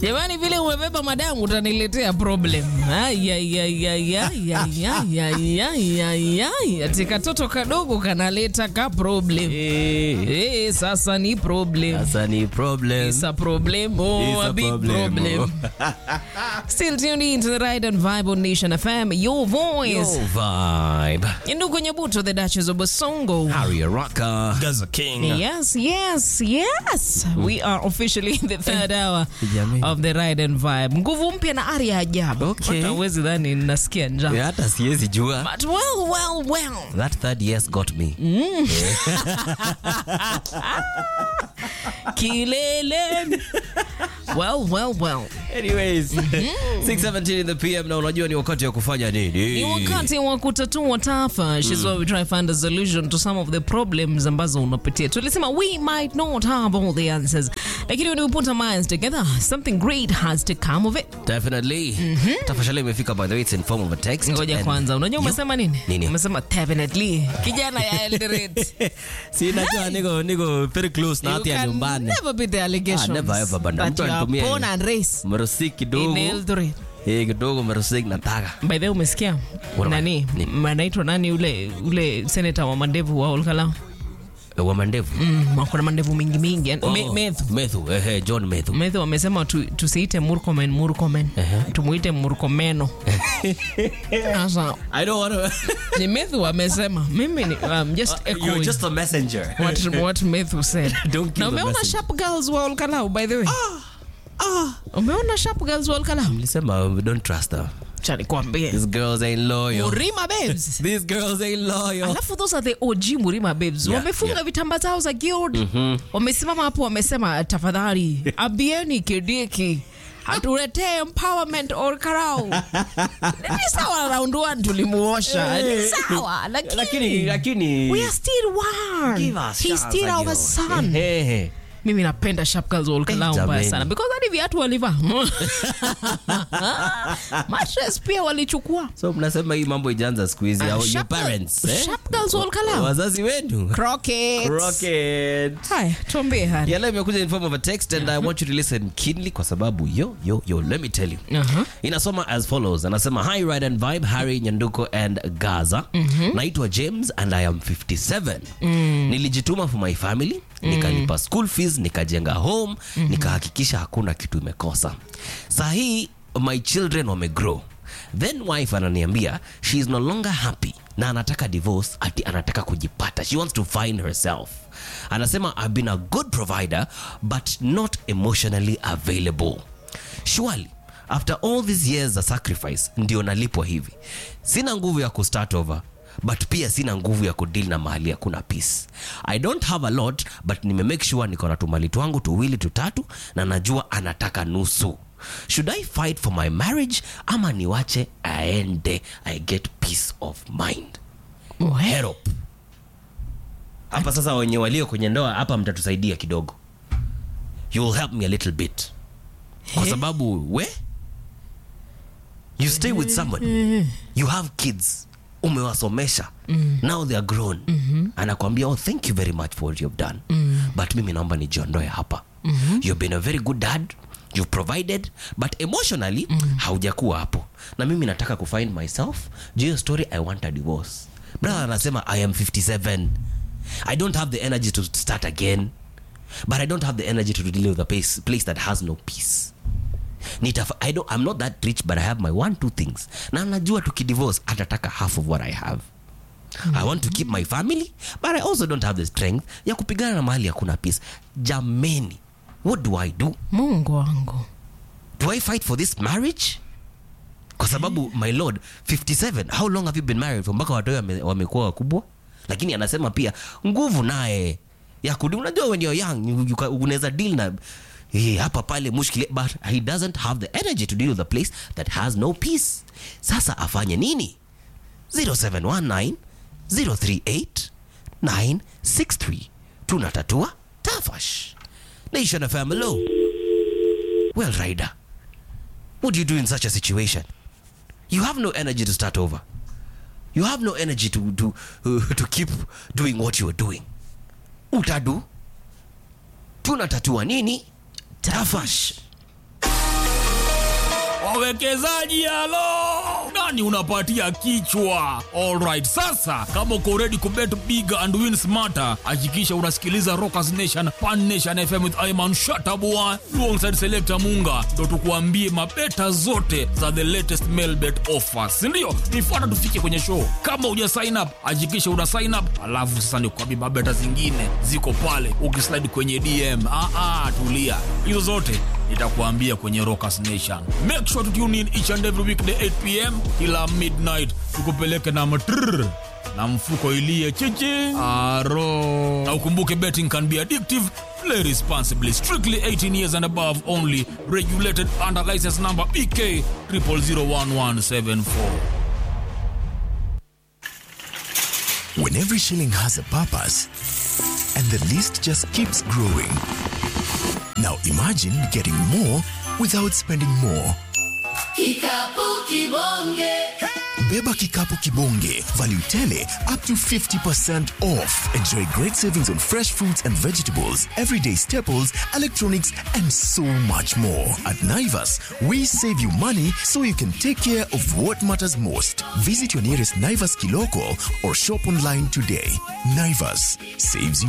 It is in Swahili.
Jamani, vile umebeba madamu utaniletea problem. Ay, ay, ay, ay, ay, ay, ay, ay, ay, ay, ay. Ati katoto kadogo kanaleta ka problem. Eh, Eh, sasa ni problem. Sasa ni problem. It's a problem. Oh, It's a, a big problem. problem. Still tuned in to the Ride and Vibe on Nation FM, your voice. Yo vibe. Ndugu Nyabuto, the Duchess of Basongo. Harry Araka. Gaza King. Yes, yes, yes. We are officially in the third hour Jamani. of the Ride and Vibe. Nguvu mpya na ari ya ajabu. Okay. Hata huwezi dhani nasikia njaa. Yeah, hata siwezi jua. But well, well, well. That third yes got me. Kileleni. well, well, well. Anyways, 6:17 in the PM na unajua ni wakati wa kufanya nini? Ni wakati wa kutatua tafa. She's why we try to find a solution to some of the problems ambazo unapitia. Tulisema we might not have all the answers. Lakini when we put our minds together, something great has to come of it. Definitely. Tafashali imefika by the way it's in form of a text. Ngoja And- kwanza, unajua umesema nini? Nini? Umesema definitely. Kijana ya Eldoret. Si najua niko niko very close na You hati ya can nyumbani. never beat the allegations Ah, never ever, bana. that Mtu you are anitumie- born and raised Mrosik in kidogo. Eldoret. Eh, kidogo mrosik nataka. By the way, umesikia What am I- nani Nini? anaitwa nani ule ule senator wa mandevu wa Olkalau? Eh, Wa mandevu. Mm, kuna mandevu mingi mingi. Yani, Oh, Me- Methu. Methu, eh, eh, John Methu. Methu wamesema tu, tusiite Murkomen Murkomen. Tumuite Murkomeno. Sasa I don't want to ni Methu wamesema. Mimi ni um, just You're echoing. just a messenger. what what Methu said. Don't kill na the umeona messenger. Sharp Girls wa Olkalau by the way? Umeona Sharp Girls wa Olkalau? Nilisema we don't trust her. Acha nikwambie. These girls ain't loyal. Murima Babes. These girls ain't loyal. Alafu those are the OG Murima Babes. Yeah, Wamefunga yeah. vitamba zao za guild. Wamesimama hapo wamesema tafadhali abieni Kidiki hatuletee empowerment or karau. Ni sawa round one tulimuosha. Ni sawa Lakini lakini lakini we are still one. Give us He's chance, still our Agio. son. Eh, eh. Mimi napenda Sharp Girls wa Olkalau Eh, mbaya jameni. sana because hadi viatu walivaa. Mattress pia walichukua. So mnasema hii mambo ijaanza siku hizi Ah, au your Sharp Girl- parents eh? Sharp Girls wa Olkalau. Wazazi wenu. Crockets. Rocket. Haya, tuambie Hari. Yeah, leo imekuja in form of a text and I want you to listen keenly kwa sababu yo yo yo let me tell you. Uh-huh. Inasoma as follows. Anasema hi Ride and Vibe Harry Nyanduko and Gaza. Naitwa James and I am 57. Nilijituma for my family, nikalipa school fees, nikajenga home, nikahakikisha hakuna kitu imekosa. Saa hii my children wamegrow. Then wife ananiambia she is no longer happy na anataka divorce ati anataka kujipata. She wants to find herself. Anasema I've been a good provider but not emotionally available. Surely after all these years za sacrifice ndio nalipwa hivi sina nguvu ya kustart over but pia sina nguvu ya kudeal na mahali hakuna peace i don't have a lot but nimemake sure niko na tumali twangu tuwili tutatu na najua anataka nusu should i fight for my marriage ama niwache aende i get peace of mind help hapa sasa wenye walio kwenye ndoa hapa mtatusaidia kidogo you will help me a little bit kwa sababu we you stay with someone you have kids umewasomesha now they are grown anakwambia oh thank you very much for what you've done but mimi naomba nijiondoe hapa you've been a very good dad you've provided but emotionally haujakuwa hapo na mimi nataka kufind myself juu hiyo story i want a divorce brother anasema i am 57 i don't have the energy to start again but i don't have the energy to deal with a place, place that has no peace Nitaf I don't, I'm not that rich but I have my one two things na najua tukidivorce atataka half of what I have I want to keep my family but I also don't have the strength ya kupigana na mahali hakuna peace jameni what do I do Mungu wangu. do I fight for this marriage kwa sababu my lord 57 how long have you been married for mpaka watoto wame- wamekuwa wakubwa lakini anasema pia nguvu naye ya kudi unajua when you're young you- you ca- unaweza deal na eh, hapa pale mushkile but he doesn't have the energy to deal with a place that has no peace sasa afanye nini 0719 038 963 tunatatua tafash nation of hello well rider what do you do in such a situation you have no energy to start over you have no energy to, to, uh, to keep doing what you are doing utadu tunatatua nini tafash wawekezaji halo nani unapatia kichwa alright sasa kama uko ready kubet big and win smarter hakikisha unasikiliza rockers nation pan nation fm with iman shatabua alongside selector munga ndo tukuambie mabeta zote za the latest mailbet offers sindio nifuata tufike kwenye show kama uja sign up hakikisha una sign up alafu sasa nikuambie mabeta zingine ziko pale ukislide kwenye dm ah, ah, tulia hizo zote nitakuambia kwenye rockers nation make sure to tune in each and every weekday 8 pm kila midnight tukupeleke na matrrr na mfuko ilie chichi aro na ukumbuke betting can be addictive play responsibly strictly 18 years and above only regulated under license number bk 0001174 When every shilling has a purpose and the list just keeps growing. Now imagine getting more without spending more. Kikapu kibonge. Beba Kikapu Kibonge. Value tele up to 50% off. Enjoy great savings on fresh fruits and vegetables, everyday staples, electronics, and so much more. At Naivas, we save you money so you can take care of what matters most. Visit your nearest Naivas Kiloko or shop online today. Naivas saves you